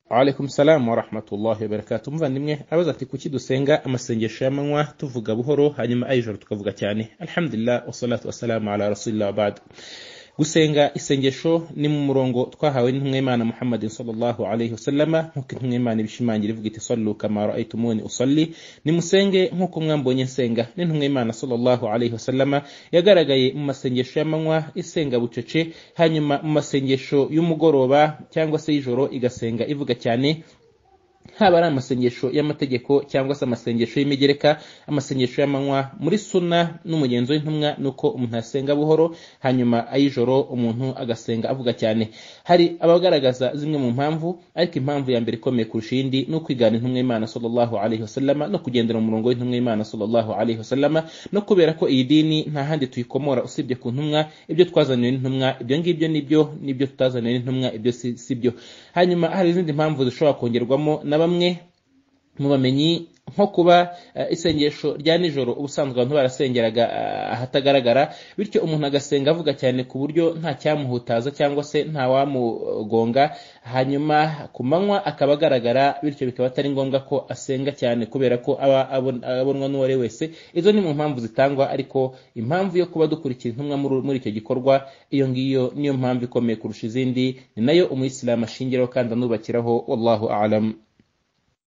alaikum salamu wa rahmatullahi wa barakatuh umuvandimwe abaza ati kuki dusenga amasengesho y'amanywa tuvuga buhoro hanyuma ay'ijoro tukavuga cyane alhamdulillah wassalatu wassalamu ala rasulillah wabadu gusenga isengesho ni mu murongo twahawe n'intumwimana muhammadin sallallahu alaihi wasallama nk'uko intumwimana ibishimangira ivuga iti sallu kama raaitumuni usalli nimusenge nk'uko mwambonye nsenga n'intumwimana sallallahu alaihi wasallama yagaragaye mu masengesho y'amanywa isenga bucece hanyuma mu masengesho y'umugoroba cyangwa se y'ijoro igasenga ivuga cyane haba ari amasengesho y'amategeko cyangwa se amasengesho y'imigereka amasengesho y'amanywa muri suna n'umugenzo w'intumwa ni uko umuntu asenga buhoro hanyuma ay'ijoro umuntu agasenga avuga cyane hari abagaragaza zimwe mu mpamvu ariko impamvu ya mbere ikomeye kurusha iyindi ni ukwigana intumwa y'imana sallallahu alaihi wasallama no kugendera mu murongo w'intumwa y'imana sallallahu alaihi wasallama no kubera ko iyi dini nta handi tuyikomora usibye ku ntumwa ibyo twazaniwe n'intumwa ibyo ngibyo nibyo nibyo tutazaniwe n'intumwa ibyo si byo hanyuma hari izindi mpamvu zishobora kongerwamo na bamwe mu bamenyi nko kuba isengesho rya nijoro ubusanzwe abantu barasengeraga ahatagaragara bityo umuntu agasenga avuga cyane ku buryo nta cyamuhutaza cyangwa se nta wamugonga hanyuma ku manywa akaba agaragara bityo bikaba atari ngombwa ko asenga cyane kubera ko aba abonwa n'uwari wese izo ni mu mpamvu zitangwa ariko impamvu yo kuba dukurikira intumwa muri icyo gikorwa iyo ngiyo niyo mpamvu ikomeye kurusha izindi ni nayo umuyisilamu ashingiraho kandi anubakiraho wallahu alam